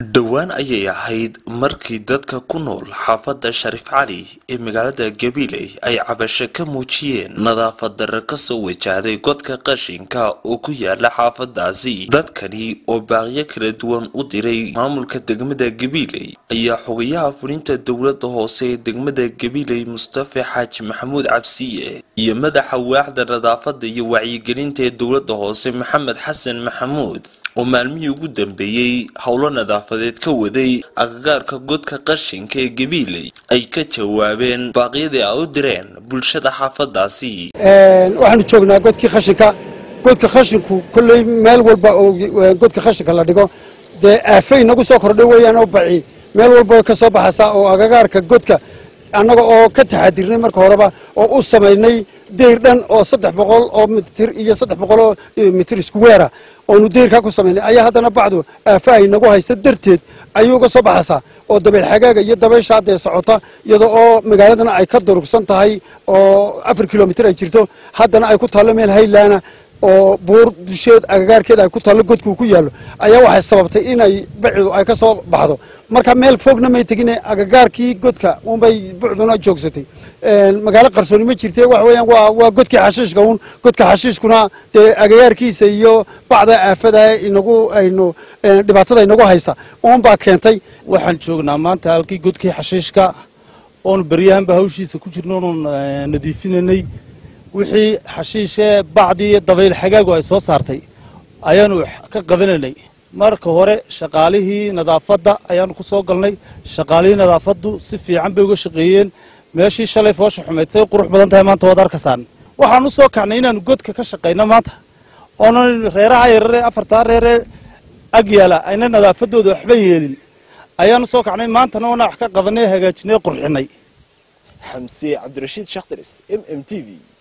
dhowaan ayay ahayd markii dadka ku nool xaafadda shariif cali ee magaalada gabiley ay cabasho ka muujiyeen nadaafad darre kasoo wajahday godka qashinka oo ku yaala xaafadaasi dadkani oo baaqyo kala duwan u diray maamulka degmada gabiley ayaa xogayaha fulinta dowladda hoose ee degmada gabiley mustafa xaaji maxamuud cabsiye iyo madaxa waaxda nadaafadda iyo wacyigelinta ee dowladda hoose maxamed xasan maxamuud oo maalmihii ugu dambeeyey howlo nadaafadeed ka waday agagaarka godka qashinka ee gabiiley ay ka jawaabeen baaqyadii ay u direen bulshada xaafadaasi waxaanu joognaa godkii khashinka godka khashinku kolley meel walba oo godka khashinka la dhigo dee aafay nagu soo kordhay weeyaan oo baci meel walba way ka soo baxaysaa oo agagaarka godka annaga oo ka taxadirnay marka horeba oo u samaynay deyr dhan oo saddex boqol oo mitir iyo saddex boqol oo mitir isku weera oonu deyrkaa ku samaynay ayaa haddana bacdu aafa ay nagu haysta darteed ayuu uga soo baxaysaa oo dabeyl xagaaga iyo dabaysha haddee socota iyada oo magaaladana ay ka durugsan tahay oo afar kilomitir ay jirto haddana ay ku taallo meel haylaana oo buur dusheed agagaarkeeda ay ku taallo godkuu ku yaallo ayaa waxay sababtay inay bacidu ay ka soo baxdo marka meel fogna may tegine agagaarkii godka unbay bucduna joogsatay magaalo qarsooni ma jirte waxa weeyaan waa waa godkii xashiishka un godka xashiishkuna dee agagaarkiisa iyo bacda aafada inagu aynu dhibaatada inagu haysa uunbaa keentay waxaan joognaa maanta halkii godkii xashiishka oonu beryahanba hawshiisa ku jirno oonu nadiifinanay wixii xashiishee bacdii dabayl xagaagu ay soo saartay ayaanu ka qabananay marka hore shaqaalihii nadaafadda ayaanu ku soo galnay shaqaalihii nadaafaddu si fiican bay uga shaqeeyeen meeshii shalay foosha xumayd say qurux badan tahay maanta waad arkasaan waxaan u soo kacnay inaanu godka ka shaqayno maanta oonan reeraha yararee afartaa reeree ag yaala ayna nadaafaddooda waxba yeelin ayaanu soo kacnay maantana oona wax ka qabanay hagaajinay qurxinay xamse cabdirashiid shakhtaris m m t v